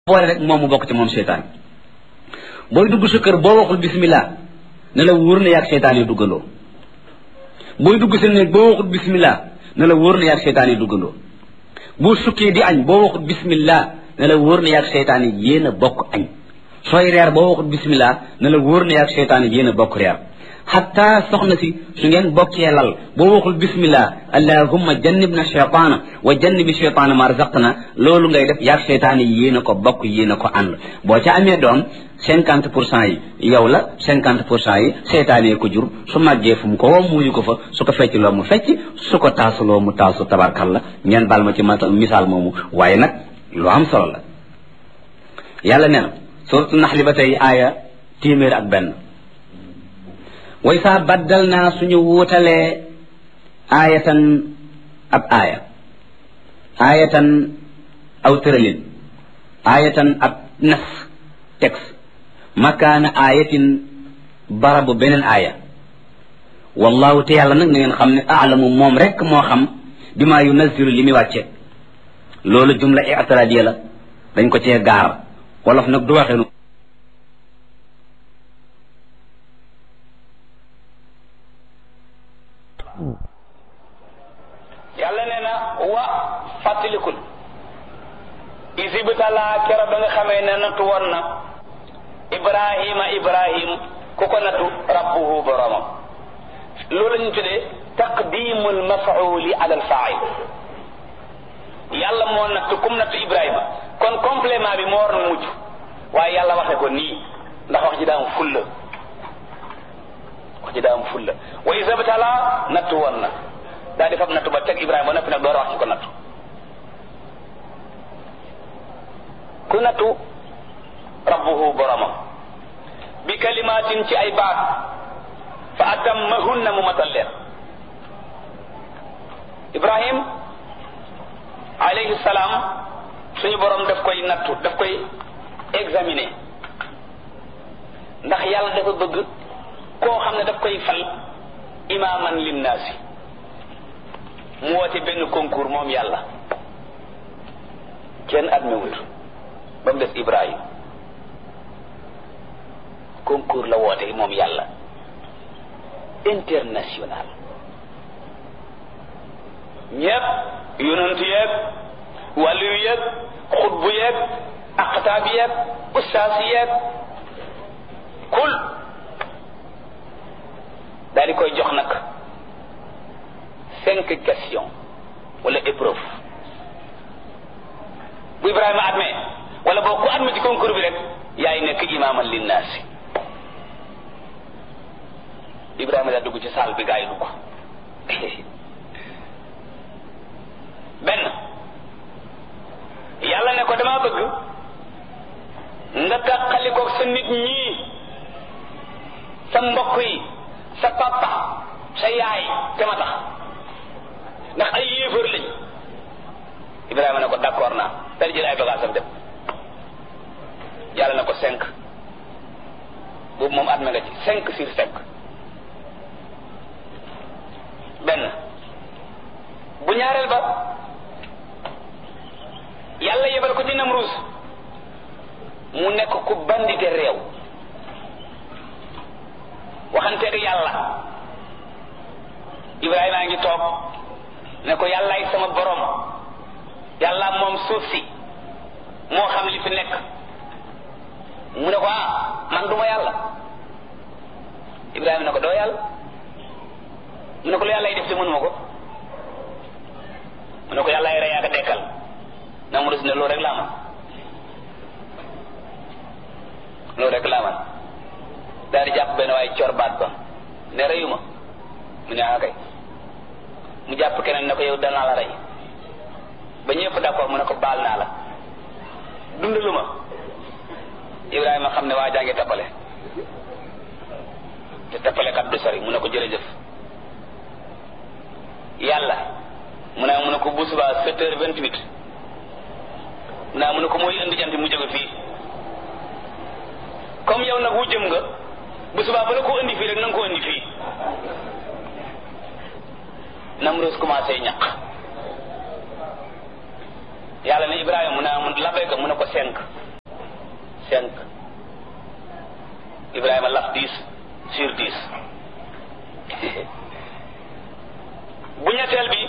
boole rek moom mu bokk ci moom seytaan booy dugg sa kër boo waxul bismillah ne la wóor na yaag seytaan yi duggandoo booy dugg sa néeg boo waxul bismillah ne la wóor na yaag seytaan yi duggandoo boo sukkee di añ boo waxul bismillah ne la wóor na yaag seytaan yi yéen a bokk añ sooy reer boo waxul bismillah ne la wóor na yaag seytaan yi yéen a bokk reer xataa soxna si su ngeen bokkee lal boo waxul bismillah allahumma jannib na cheytaana wa jannibi cheytaana ma razaqna loolu ngay def yaag seytaan yi yéen a ko bokk yéen a ko ànd boo ca amee doom cinquante pour cent yi yow la cinquante pour cent yi seytaan yi ko jur su màggee fu mu ko woo muuyu ko fa su ko fecc loo mu fecc su ko taasuloo mu taasu tabarkal la ngeen baal ma ci misaal moomu waaye nag lu am solo la yàlla nee na suratu naxli ba tey aaya téeméer ak benn way saa baddal naa suñu wuutalee aayatan ab aaya aayatan aw tëralin aayatan ab nas texte makaana aayatin barabu beneen aaya wallahu te yàlla nag na ngeen xam ne aalamu moom rek moo xam bi maa yunazilu li muy wàcce loolu jumla i'tiradiya la dañ ko cee gaar wolof nag du waxee yàlla nee na wa fàttalikul isibtalaa kero ba nga xamee ne nattu woon na ibrahima ibrahim ku ko nattu rabbuhu boromam loolu ñu tuddee taqdimul mafauli ala al fail yàlla moo nattu kum nattu ibrahima kon complément bi moo war na mujj waaye yàlla waxe ko nii ndax wax ji daa am fulla wax ji daa am fulla wa isibtalaa nattu woon na daa di fab nattu ba teg ibrahima ba noppi nag door wax ci ko nattu ku nattu rabbuhu boromam bi kalimaatin ci ay baat fa atammahunna mu matal leen ibrahim alayhi salaam suñu borom daf koy nattu daf koy examiner ndax yàlla dafa bëgg koo xam ne daf koy fal imaaman linnaasi mu woote benn concours moom yàlla kenn admewut ba mu des Ibrahim concours la woote moom yàlla international ñépp yonent yeeg wàllu yeeg xutbu yeeg aqtaab yeeg ustaas yeeg kul daal di koy jox nag cinq questions wala épreuve bu Ibrahima admet wala boo ku admet ci concours bi rek yaay nekk imaaman linnaasi Ibrahima daa dugg ci salle bi gaa yi dugg benn yàlla ne ko damaa bëgg nga tàqalikoog sa nit ñii sa mbokk yi sa papa sa yaay te ma tax ndax ay yéefar lañ Ibrahima ne ko d'accord naa dal jël ay bagages am dem yàlla na ko cinq boobu moom adme nga ci cinq sur cinq benn bu ñaareel ba yàlla yebal ko ci Namruus mu nekk ku bandite réew waxanteeg yàlla Ibrahima a ngi toog ne ko yàllaay sama borom yàlla moom suuf si moo xam li fi nekk mu ne ko ah man duma yàlla Ibrahima ne ko doo yàlla mu ne ko lu yàlla def te mënuma ko mu ne ko yàllaay rey ak dekkal na mu des ne loolu rek laa man loolu rek laa man daal di jàpp benn waaye cor baat ba ne reyuma mu ne ah kay mu jàpp keneen ne ko yow danaa la rey ba ñëpp d'accord mu ne ko baal naa la dundalu ma Ibrahima xam ne waa jàngi tappale te tappale kat du sori mu ne ko jërëjëf yàlla mu ne mu ne ko bu subaa sept heures vingt huit mu ne mu ne ko mooy indi jant mu jóge fii comme yow nag wu jëm nga bu subaa ba la ko indi fii rek na nga ko indi fii Namroos commencé ñaq yàlla ne Ibrahima mu ne mu labbayka mu ne ko cinq cinq Ibrahima laf dix sur dix bu ñetteel bi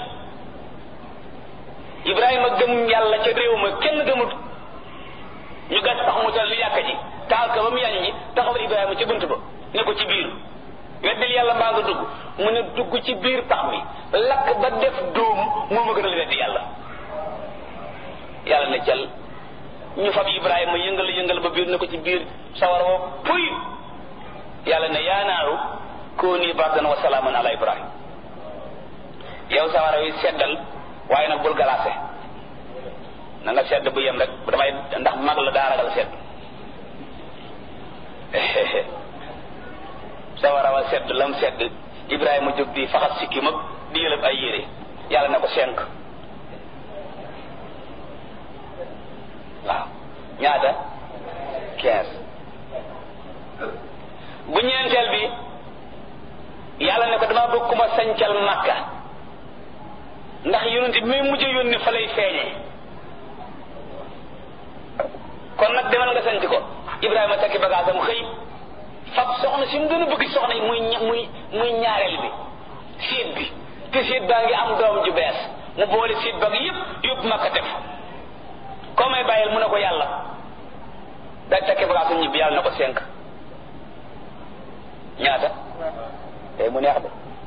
Ibrahima gëm yàlla ca réew ma kenn gëmut ñu gas tax mu tal li yàkk ji taal ka ba mu yañ ñi taxawal Ibrahima ci bunt ba ne ko ci biir weddil yàlla mbaa nga dugg mu ne dugg ci biir pax mi lakk ba def dóom moo ma gënal weddi yàlla yàlla ne cal ñu fab Ibrahima yëngal yëngal ba biir ne ko ci biir sawar woo puy yàlla ne yaa naaru kooni bardan wa salaaman ala Ibrahim yow sawara wi seddal waaye nag bul galaase na nga sedd bu yem rek damay ndax mag la daa ragal sedd sawara wa sedd lam sedd Ibrahima jóg di faxas sikki mag di yëlëb ay yére yàlla ne ko cinq waaw ñaata quinze bu ñeenteel bi yàlla ne ko dama bëgg ku ma sancal makka ndax yonent bi muy mujj yónni fa lay feeñee kon nag demal nga sanc ko Ibrahima takki bagaasam xëy fab soxna si mu gën a bëgg soxna yi muy muy muy ñaareel bi séet bi te séet baa ngi am doom ju bees mu boole séet ba gi yëpp yóbbu makka def koo may bàyyil mu ne ko yàlla day takki bagaasam ñibbi yàlla na ko cinq ñaata tey mu neex de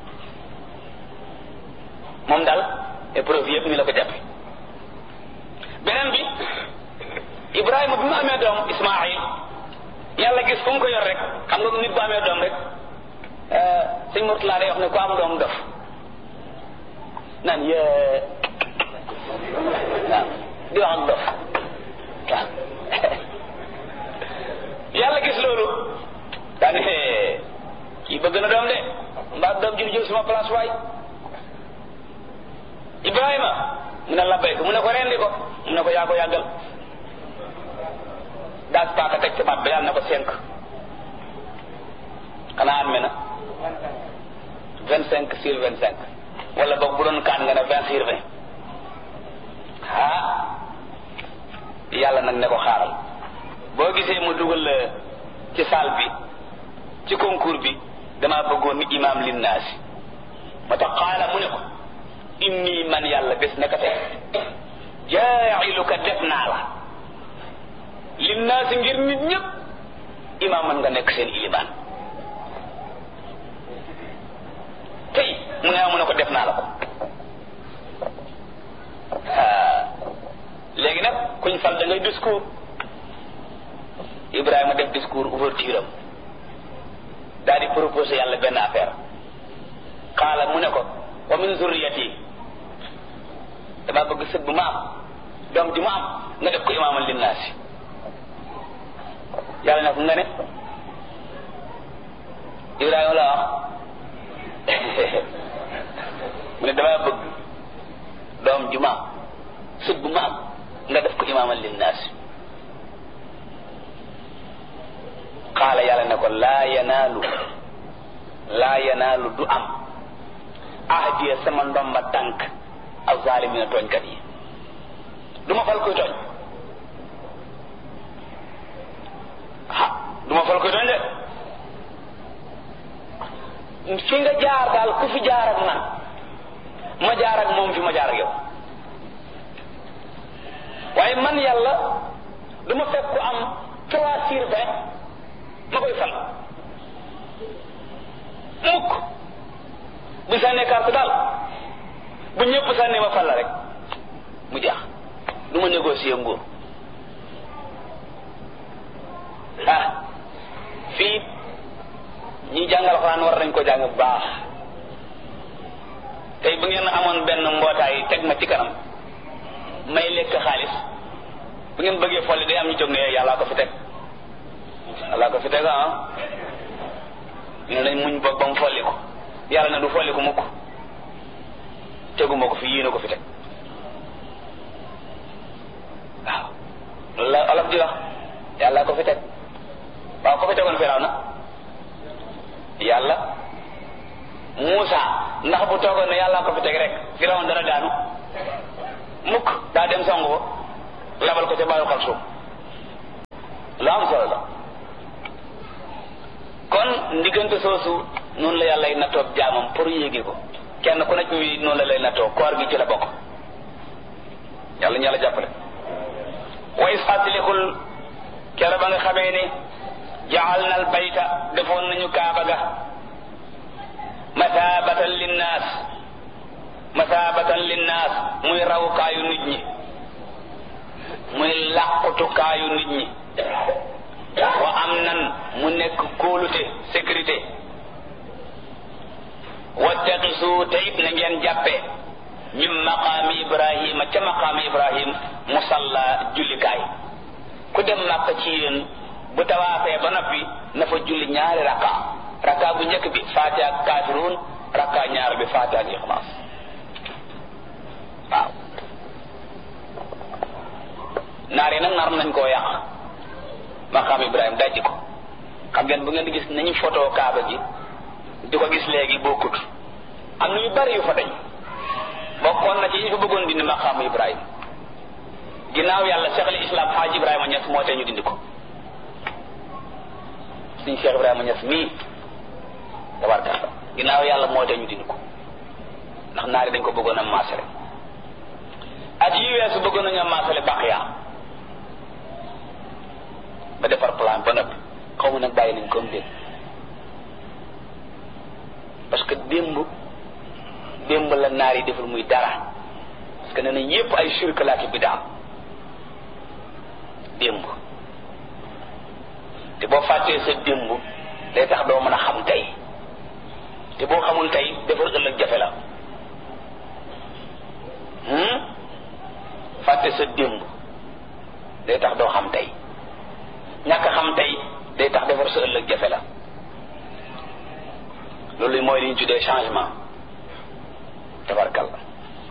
moom daal épreuve yëpp ni la ko jàppe beneen bi Ibrahima bi mu amee doom Ismaayil yàlla gis fu mu ko yor rek xam nga nit bu amee doom rek sëñ Murtala day wax ne ku am doom dof naan yee waaw di wax ak dof waaw yàlla gis loolu daane kii bëgg na doom de mbaa doom ji jël sama place waay Ibrahima mu ne labbayka mu ne ko rendi ko mu ne ko yaa ko yàggal daas paaka teg ci baat ba yàlla na ko cinq xanaa adme na vingt cinq sur vingt cinq wala boog bu doon kaan nga ne vingt sur vingt ah yàlla nag ne ko xaaral boo gisee mu dugal ci salle bi ci concours bi damaa bëggoon ni imaam linnaasi moo tax xaala mu ne ko inni man yàlla bés naka tey jaa'iluka def naa la linnaasi ngir nit ñëpp imaam man nga nekk seen ilimaan tey mu ne mu ne ko def naa la ko léegi nag kuñ fal da ngay discours Ibrahima def discours ouverture am daal di proposé yàlla benn affaire xaala mu ne ko wa min zurriyati dama bëgg sët bu ma am doom ji ma am nga def ko imaaman linnaasi yàlla ne ko nga ne Ibrahima la wax mu ne dama bëgg doom ji ma am sët bu ma am nga def ko imaaman linnaasi xaala yàlla ne ko laa yanaalu laa yanaalu du am ahdiya sama ndomba tànk ak zaalimina tooñkat yi du ma fal koy tooñ ah du ma fal koy tooñ de fi nga jaar daal ku fi jaar ak man ma jaar ak moom fi ma jaar ak yow waaye man yàlla du ma fekk ku am trois sur vingt ma koy fal mukk bu sànnee carte daal bu ñëpp sànnee ma fal la rek mu jeex du ma négocier nguur ah fii ñi jàngal xuraan war nañ ko jàng bu baax tey bu ngeen amoon benn mbootaay teg ma ci kanam may lekk xaalis bu ngeen bëggee folli day am ñu jóg ne yàllaa ko fi teg yàllaa ko fi teg ah ñu ne nañ muñ boog ba mu folli ko yàlla na du folli ko mukk teguma ko fi yéene ko fi teg waaw loolu la olof di wax yàlla ko fi teg waaw ko fi tegoon firaw na yàlla Muusa ndax bu toogoon ne yàlla ko fi teg rek firaw dana daanu mukk daa dem songu ko labal ko ca baayu xal suuf lu am solo la kon ndiggante soosu noonu la yàlla nattoo jaamam pour yéegi ko kenn ku nekk mi noonu la lay nattoo koor gi ci la bokk yàlla ñu yàlla jàppale way fàttalikul kere ba nga xamee ne jaal na al bayta defoon nañu kaaba ga mathabatan linnaas mathabatan linnaas muy rawukaayu nit ñi muy làqutukaayu nit ñi wa am nan mu nekk kóolute sécurité wattaqisu te it na ngeen jàppe min maqaami ibrahima ca maqaami ibrahim musalla jullikaay ku dem màkk ci yéen bu tawaafee ba noppi na fa julli ñaari raka raka bu njëkk bi fatiha ak kafirun raka ñaar bi fatiha ak ixlaas waaw naar yi nag nar nañ koo yàq maqaam ibrahim dajji ko xam ngeen bu ngeen di gis nañu photo kaaba gi di ko gis léegi bokkut am na yu bari yu fa dañ bokkoon na ci ñu fa bëggoon dindi maqaamu ibrahim ginnaaw yàlla cheikh al islam xaaj ibrahima ñes moo tee ñu dindi ko suñ cheikh ibrahima ñes mii tabarkalla ginnaaw yàlla moo tee ñu dindi ko ndax naari dañ ko bëggoon a maasale at yi weesu bëggoon nañu a maasale baqiya ba defar plan ba noppi xaw ma nag bàyyi nañ comme déet parce que démb démb la naar yi deful muy dara parce que nee na yépp ay shirk laa ki bidaa démb te boo fàttee sa démb day tax doo mën a xam tey te boo xamul tey defar ëllëg jafe la fàtte sa démb day tax doo xam tey ñàkk xam tey day tax defar sa ëllëg jafe la loolu mooy li ñu tuddee changement tabarkalla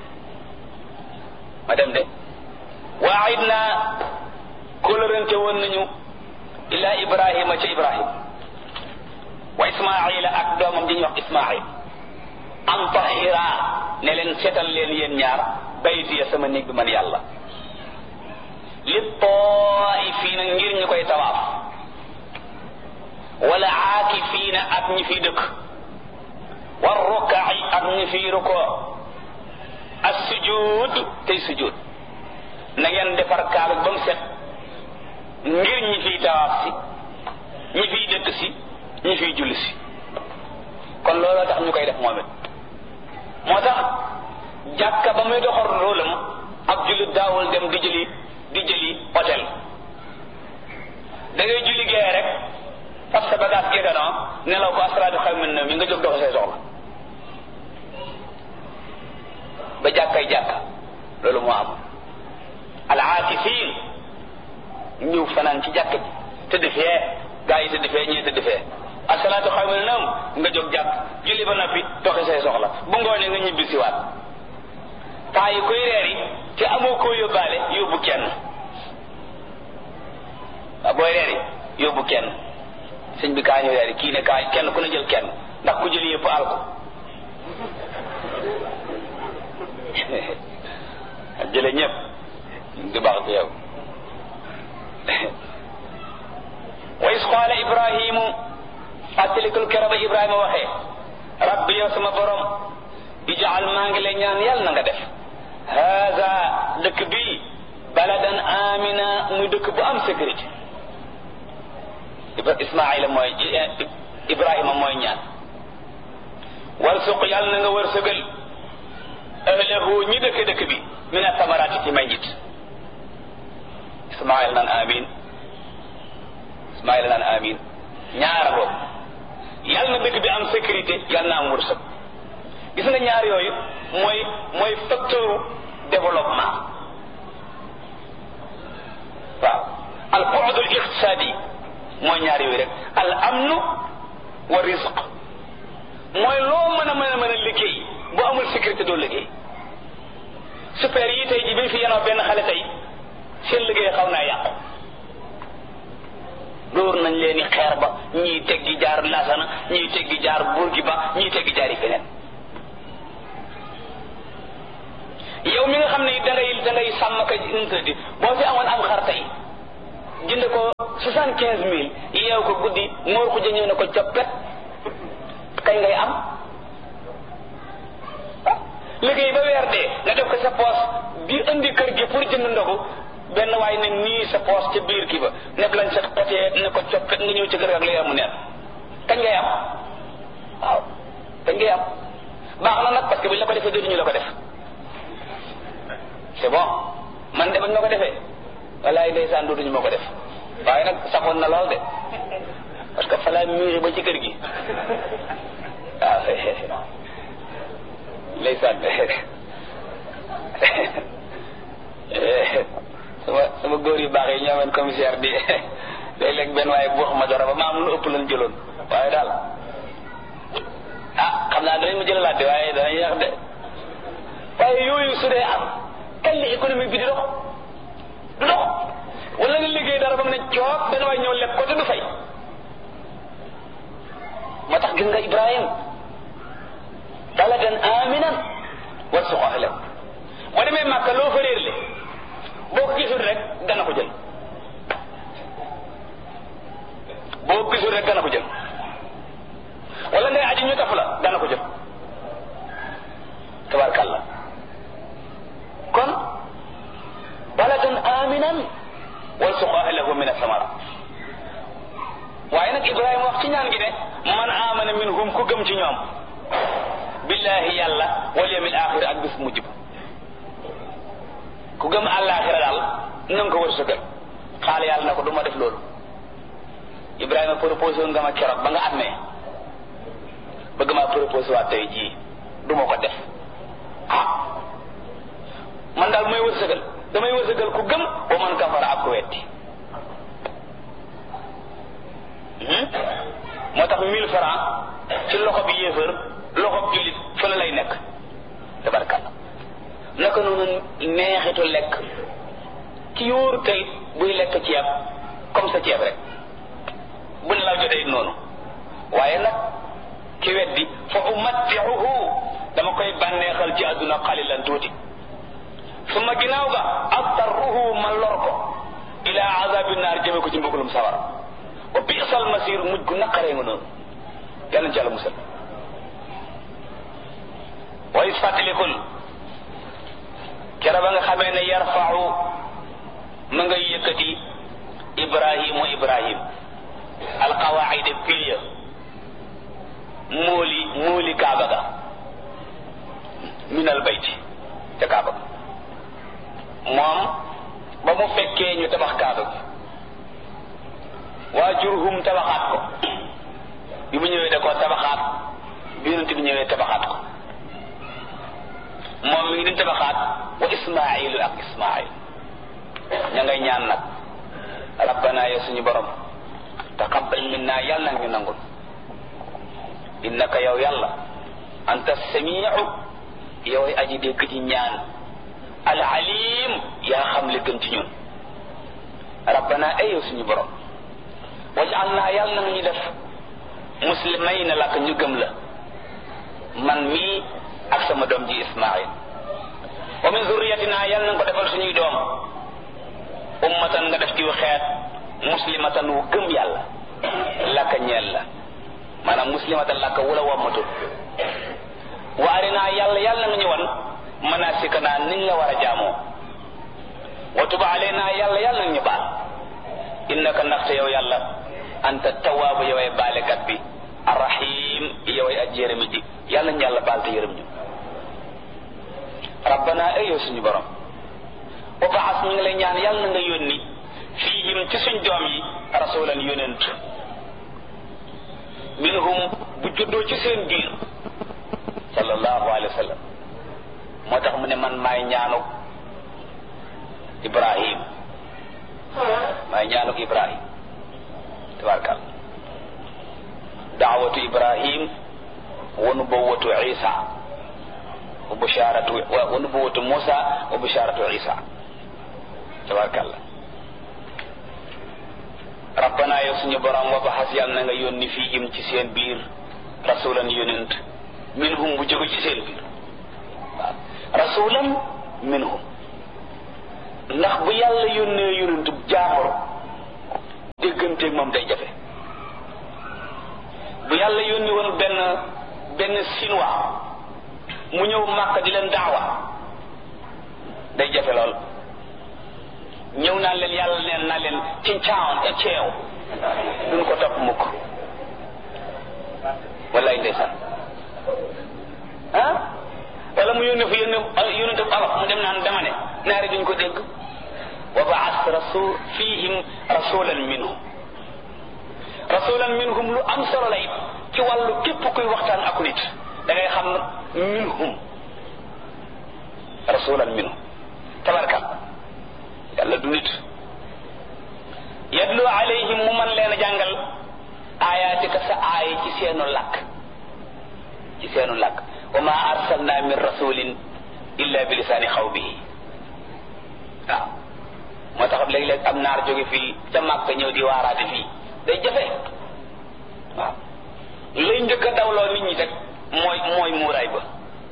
ma dem de waayit naa kóllërante woon nañu ila ibrahima ca ibrahim wa ismaila ak doomam ji ñuy wax ismail an tahira ne leen seetal leen yéen ñaar baytiya sama néeg bi man yàlla li taifiina ngir ñu koy tawaaf wala aakifiina ak ñi fi dëkk war rukaai ak ñi fi rukoo as sujud tey sujud na ngeen defar kaaba ba mu set ngir ñi fiy tawaaf si ñi fiy dëkk si ñi fiy julli si kon looloo tax ñu koy def moom it moo tax jàkka ba muy doxal rôlam ab jullit daawul dem di jëli di jëli hôtel da ngay julli gee rek fab sa bagage géganoo nelaw ko asraatu xaw min na mi nga jóg dox say soxla ba jàkkay jàkka loolu moo am al aakifin ñëw fanaan ci jàkk bi tëdd fee gaa yi tëdd fee ñii tëdd fee asalaatu xaw min nam nga jóg jàkk julli ba noppi doxi say soxla bu ngoonee nga ñibbi siwaat paa yi koy reer yi te amoo koo yóbbaale yóbbu kenn waaw booy reer yi yóbbu kenn sëñ bi kaa ñu reer yi kii ne kaa kenn ku ne jël kenn ndax ku jël yëpp al ko jële ñëpp di baax ci yow wa is qaala ibrahimu fàttalikul kero ba ibrahima waxee rabbi yow sama borom ijaal maa ngi lay ñaan yàlla na nga def haza dëkk bi baladan amina muy dëkk bu am sécurité ismaila mooy ibrahima mooy ñaan warsuq yàlla na nga wërsëgal ahlahu ñi dëkk dëkk bi min atamaraati ci may njit ismail naan amin ismail naan amin ñaara boobu yàlla na dëkk bi am sécurité yàlla na am wërsëg gis nga ñaar yooyu mooy mooy facteur développement waaw al bu'd al iqtisadi mooy ñaar yooyu rek al amnu wa rizq mooy loo mën a mën a mën a liggéey bu amul sécurité doo liggéey super yi tey ji bi fi yenoo benn xale tey seen liggéey xaw naa yàqu dóor nañ leen i xeer ba ñii teggi jaar lasana ñii teggi jaar burgi ba ñii teggi jaar yi feneen yow mi nga xam ne da ngay da ngay sàmm ka interdit boo fi amoon am xar tey jënd ko soixante quinze mille yeew ko guddi moor ko ñëw ne ko coppet kañ ngay am liggéey ba weer dee nga def ko sa poos di indi kër gi pour jënd ndogu benn waay ne nii sa poos ca biir ki ba nekk lañ sa xotee ne ko coppet nga ñëw ci kër gi ak lay amu neen kañ ngay am waaw kañ ngay am baax na nag parce que buñ la ko defee dootuñu la ko def c'est bon man de bañ ma ko defee walaay ndeysaan dootuñu ma ko def waaye nag saxoon na lool de parce que fa laa miiri ba ci kër gi waaw ndeysaan sama sama góor yu baax yi ñoo amoon commissaire di léeg-léeg benn waaye bu wax ma dara ba ma am lu ëpp lañ jëloon waaye daal ah xam naa danañ ma jëlalaat de waaye danañ yàq de waaye yooyu su dee am kañ la économique bi di dox du dox wala nga liggéey dara ba mu ne coog benn waay ñëw lekk ko te du fay moo tax gis nga Ibrahim baladan aminan warzuq ahlahu boo demee Màkka loo fa réer le boo ko gisul rek dana ko jël boo ko gisul rek dana ko jël wala ngay aji ñu taf la dana ko jël tabarkàlla kon baladan aminan warzuq ahlahu min asamara waaye nag Ibrahima wax ci ñaan gi ne man amana minhum ku gëm ci ñoom billahi yàlla wal yawmil axir ak bis mujj ba ku gëm àllaaxira daal na nga ko wërsëgal xaale yàlla na ko du ma def loolu Ibrahima proposé woon nga ma keroog ba nga amee bëgg maa proposé waat tey jii du ma ko def ah man daal mooy wërsëgal damay wërsëgal ku gëm wa man kafara ak ku wetti moo tax mille francs ci loxo bi yéefër loxo bi jullit fële lay nekk tabarkalla naka noonu neexitu lekk ci yóoru kayit buy lekk ceeb comme sa ceeb rek bu ne la jotee noonu waaye nag ki weddi fa umattiuhu dama koy bànneexal ci àdduna xalilan tuuti suma ginnaaw ga attarruhu ma lor ko ila azabi naar jëme ko ci mbugalum sawara wa bi'sal masir mujj gu naqaree nga noonu yàlla ci yàlla musal wa is fàttalikul kera ba nga xamee ne yarfau ma ngay yëkkati ibrahimu ibrahim alqawaida piliya móoli móoli kaaba ga min al bayti ca kaaba ga moom ba mu fekkee ñu tabax kaaba gi waa jurhum tabaxaat ko bi mu ñëwee da koo tabaxaat bi yonent bi ñëwee tabaxaat ko moom mi ngi di tabaxaat wa ismailu ak ismail ña ngay ñaan nag rabbana ya suñu borom taqabbal minna yàlla nag ñu nangul innaka yow yàlla anta samiu yow ay aji dégg ci ñaan al alim yaa xam li gën ci ñun rabbana ay yow suñu borom waj'alna yàlla na ñu def muslimayna lak ñu gëm la man mii ak sama doom ji ismail wa min zurriyatina yàlla na ko defal suñuy doom ummatan nga def ci xeet muslimatan wu gëm yàlla laka ñeel la maanaam muslimatan laka wula wammatul wa arina yàlla yàlla nga ñu wan manasikana niñ la war a jaamoo wa tuba alayna yàlla yàlla nga ñu baal innaka ndaxte yow yàlla anta tawaabu yoway baalekat bi arrahim yoway aj yërëmi ji yàlla ñu yàlla baal te yërëm ñu rabbana ay yow suñu borom wa baas ñu ngi lay ñaan yàlla na nga yónni fiihim ci suñ doom yi rasulan yonent minhum bu juddoo ci seen biir sallallahu alayhi wa sallam moo tax mu ne man maay ñaanu ibrahim maay ñaanuk ibrahim tabarkal daawatu ibrahim wa nubuwatu isa wa busharatu wa nubuwatu musa wa busharatu isa tabarkalla rabbana yow suñu borom wa baxas yàlla na nga yónni fiihim ci seen biir rasulan yonent minhum bu jóge ci seen biir waaw rasulan minhum ndax bu yàlla yónnee yonent jaamur dégg dégganteeg moom day jafe bu yàlla yónni woon benn benn chinois mu ñëw màkk di leen daawa day jafe lool ñëw naan leen yàlla neen naa leen cincaaw e ceew duñ ko topp mukk wallaay ndeysaan ah wala mu yónne fa yónne yónente olof mu dem naan dama ne naari duñ ko dégg wa baas rasul fihim rasulan minhum rasulan minhum lu am solo la it ci wàllu képp kuy waxtaan ak nit da ngay xam minhum rasulan minhum tabarka yàlla du nit yadlu alayhim mu man leen a jàngal ayatika sa aaya ci seenu làkk ci seenu làkk wa ma arsalna min rasulin illa bi lisaani xawmihi waaw moo tax léeg-léeg am naar jóge fii ca màkk ñëw di waaraate fii day jafe waaw lay njëkk a dawloo nit ñi rek mooy mooy muuraay ba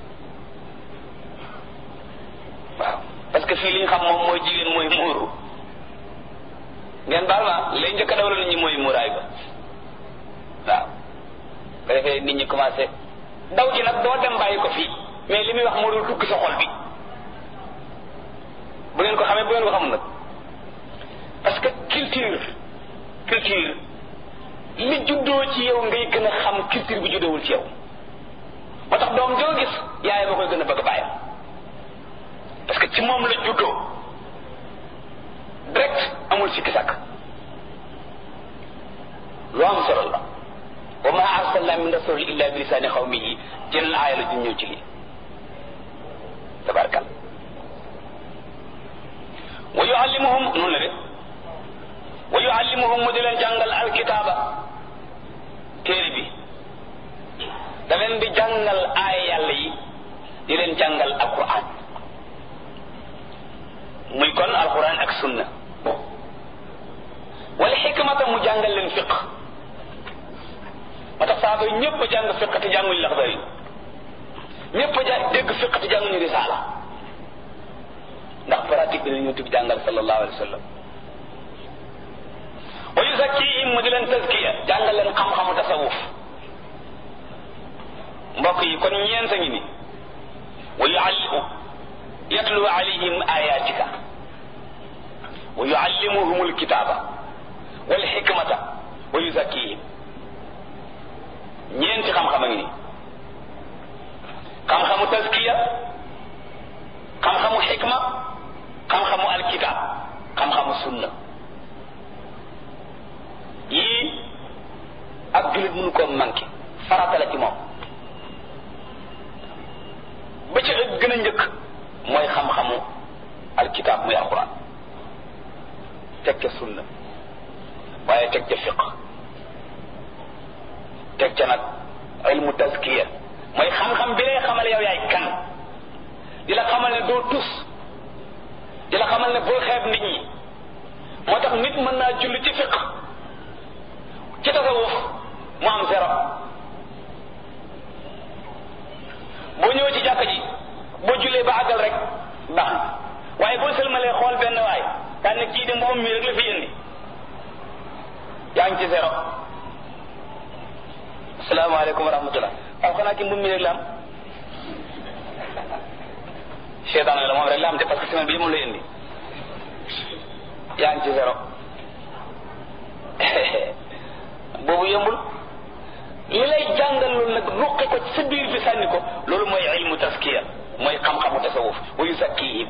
waaw parce que fii li ñu xam moom mooy jigéen mooy muuru ngeen baal ma lay njëkk a dawloo nit ñi mooy muuraay ba waaw ko defee nit ñi commencé daw ji nag doo dem bàyyi ko fii mais li muy wax moo dul dugg sa xol bi bu ngeen ko xamee bu ngeen ko xamul nag parce que culture culture li juddoo ci yow ngay gën a xam culture bi juddoowul ci yow moo tax doom joo gis yaay ba koy gën a bëgg bàyyam parce que ci moom la juddoo direct amul sikki sàkk lu am solo la wa ma arsalna min rasul illa bi lisaani xawmihi jeneen aaya la ju ñëw ci lii tabarkal wa yuallimuhum noonu la de wa yuallimuhum mu di leen jàngal alkitaaba téere bi da leen di jàngal aaya yàlla yi di leen jàngal alquran muy kon alquran ak sunna wala xikmata mu jàngal leen fiq moo tax saaba yi ñëpp a jàng fiq te jànguñu laxdar yi ñëpp a ja dégg fiq te jànguñu risaala ndax pratique bi la ñu tib jàngal sallallahu alayhi wa sallam wa yuzakkihim mu di leen tazkiya jàngal leen xam-xamu tasawuf mbokk yi kon ñeent a ngi ni wa yuallimu yatlu alayhim ayatika wa yuallimuhum alkitaba wal hikmata wa yuzakkihim ñeenti xam-xam a ngi ni xam-xamu tazkiya xam-xamu xikma xam-xamu alkitab xam-xamu sunna yii ab jullit mënu koo manqué farata la ci moom ba ci gën a njëkk mooy xam-xamu alkitab muy alquran teg ca sunna waaye teg ca fiq teg ca nag ilmu tazkiya mooy xam-xam bi lay xamal yow yaay kan di la xamal ne doo tus di la xamal ne boo xeeb nit ñi moo tax nit mën naa julli ci fiq ci tasawuf mu am zéro boo ñëwee ci jàkka ji boo jullee ba àggal rek baax na waaye boo sëlmalee xool benn waay daan ne kii de moom mi rek la fi indi yaa ngi ci zéro asalaamaaleykum wa rahmatullah waaw xanaa ki mbum mi rek la am seetaan la moom rek la am te parce que semaine bi moom lay indi yaa ngi ci zéro boobu yombul li lay jàngal loolu nag ruqi ko ci sa biir bi sànni ko loolu mooy ilmu taskiya mooy xam-xamu tasawuf wa yuzakkihim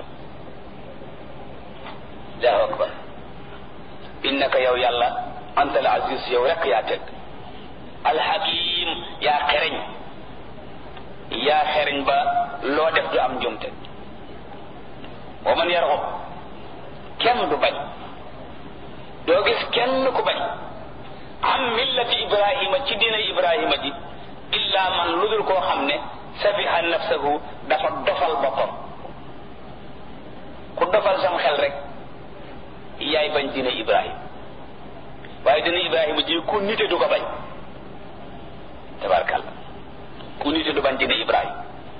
allahu akbar innaka yow yàlla anta al aziz yow rek yaa teg alxakim yaa xereñ yaa xereñ ba loo def du am njumte wa man yarxub kenn du bañ doo gis kenn ku bañ am millati ibrahima ci diina ibrahima ji illa man lu dul koo xam ne safiha nafsahu dafa dofal boppam ku dofal sam xel rek yaay bañ diina ibrahima waaye diina ibrahima ji ku nite du ko bañ tabarkalla ku nite du bañ diina ibrahima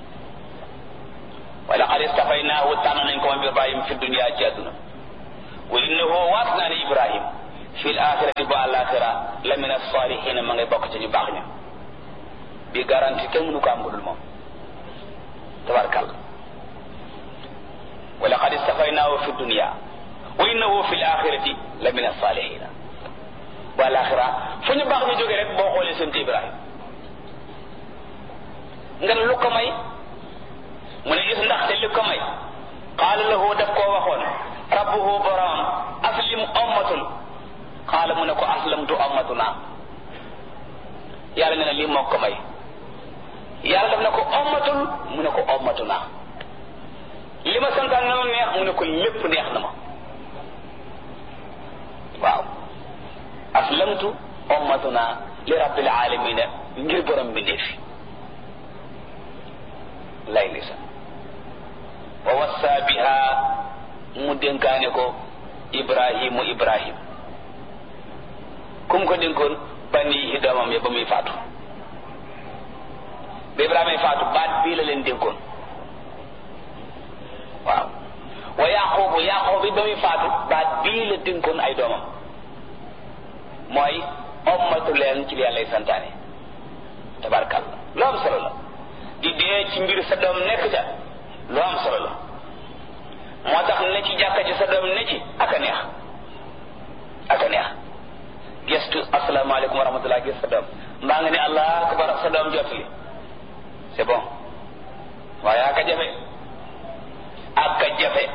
wa laqad istafaynaahu tànn nañ ko moom ibrahima fi dunia ci àdduna wa innahu waat naa ne ibrahim fi l axirati bu àllaaxira la min as-saalihiina ma ngay bokk ci ñu baax ña bi garanti kenn mënu ko am budul moom tabarkàlla wa laqad istafaynaahu fi dunya wa innahu fi l-axirati la min as-saalihiina bu àllaaxira fu ñu baax ñu jógee rek boo xoolee seen Ibrahima nga ne lu ko may mu ne gis ndaxte li ko may qaala lahu daf koo waxoon rabbuhu borom aslim ommatul qaala mu ne ko aslamtu ommatuna yàlla ne na lii moo ko may yàlla daf ne ko ommatul mu ne ko ommatuna li ma santaan na ma neex mu ne ko lépp neex na ma waaw aslamtu ommatuna li rabbil alamina ngir borom bi ndeefi lay lisa wa wassa biha mu dénkaane ko ibrahimu ibrahim kum ko dénkoon banihi doomam ya ba muy faatu ba ibrahima faatu baat bii la leen dénkoon waaw wa yaqubu yaqub it ba muy faatu baat bii la dénkoon ay doomam mooy ommatu leen ci li yàllay santaane tabarkalla lu am solo la di dee ci mbir sa doom nekk ca lu am solo la moo tax ne ci jàkka ji sa doom ne ci ak a neex ak a neex gestu asalaamaaleykum wa rahmatullah gis sa doom mbaa nga ne allah akbar sa doom jotli c'est bon waaye ak a jafe ak a jafe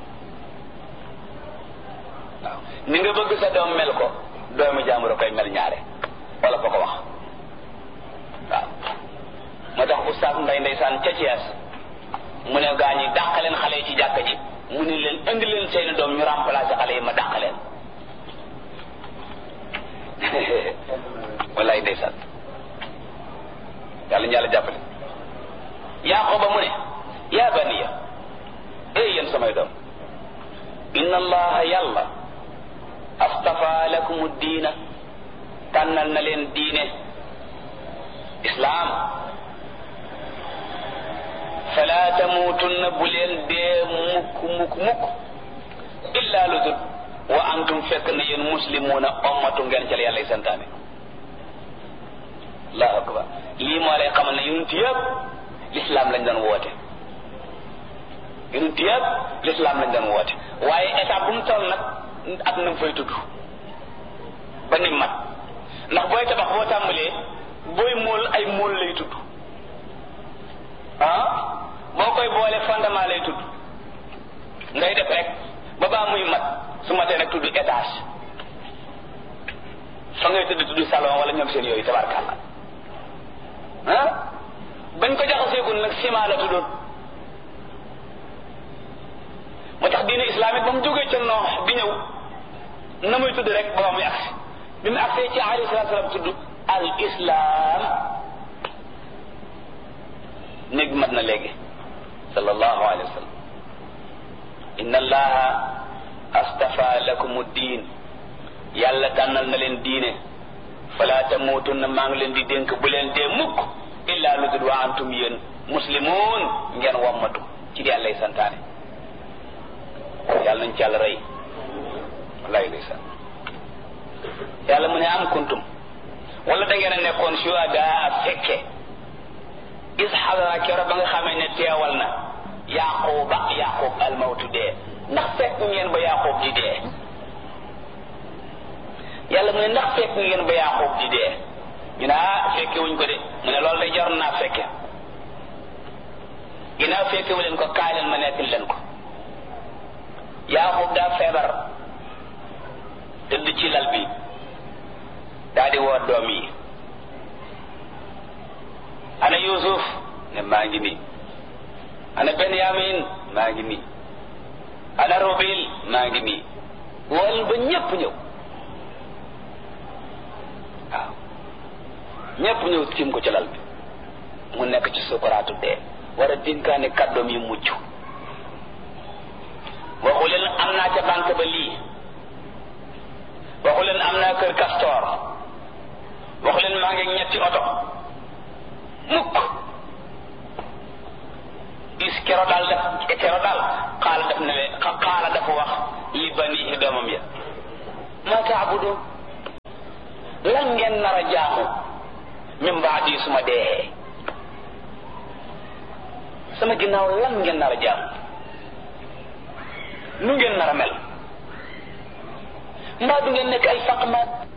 waaw ni nga bëgg sa doom mel ko doomi jaambur a koy mel ñaare wala fa ko wax waaw moo tax oustaz nday ndeysaan ca Thiès mu ne gaa ñi dàq leen xale yi ci jàkka ji mu ne leen indi leen seeni doom ñu remplacer xale yi ma dàq leen wallaay ndeysaan yàlla ñu yàlla jàppale Yaaqooba mu ne yaa baniya ey yéen samay doom inna allaha yàlla astafa lakumu diina tànnal na leen diine islaam fala tamuutunna bu leen dee mukk mukk mukk illa lu dul wa antum fekk na yéen muslimuuna ommatu ngeen ca la yàlla santaane allahu akbar lii moo lay xamal ne yonent yëpp lislaam lañ doon woote yonent yëpp lislaam lañ doon woote waaye état bu mu toll nag ak na mu fay tudd ba ni mat ndax booy tabax boo tàmbalee booy mool ay mool lay tudd ah boo koy boole fondement lay tudd ngay def rek ba baa muy mat su matee nag tudd étage fa ngay tudd tudd salon wala ñoom seen yooyu tabarkàlla ah bañ ko jaxaseegul nag ciment la tuddoon moo tax diine islamique ba mu jógee ca noox di ñëw na muy tudd rek ba muy agsi bi mu agsee ci alayhi salaatu salaam tudd al islam néeg mat na léegi sallallahu alayhi wa sallam inna allaha astafa lakum diin yàlla tànnal na leen diine fala tamuutunna maa ngi leen di dénk bu leen dee mukk illa lu dul wa antum yéen muslimuun ngeen wammatu ci di yàllay santaane yàlla nañ ci yàlla rey wallahi ndeysaan yàlla mu ne am kuntum wala da ngeen a nekkoon shuhadaa fekke is xadara kero ba nga xamee ne teewal na yaquba yaqub almawtu dee ndax fekk ngeen ba yaqub di dee yàlla mu ne ndax fekk ngeen ba yaqub di dee ñu ne ah fekke wuñ ko de mu ne loolu day jar naa fekke ginnaaw fekke wu leen ko kaay leen ma nekkil leen ko yaqub daa feebar tëdd ci lal bi daa di woo doom yi ana yusuf ne maa ngi nii ana benyamin maa ngi nii ana rubil maa ngi nii wol ba ñépp ñëw waaw ñépp ñëw tiim ko ci lal bi mu nekk ci sukuraatu dee war a dinkaane kàddoom yi mucc waxu leen am naa ca banque ba lii waxu leen am naa kër castor waxu leen maa ngi ñetti oto mukk is kero daal def kero daal xaala def ne xaala dafa wax li banihi doomam ya ma taabudun lan ngeen nar a jaamu min baadi su ma dee sama ginnaaw lan ngeen nar a jaamu nu ngeen nar a mel mbaa du ngeen nekk ay faqmaat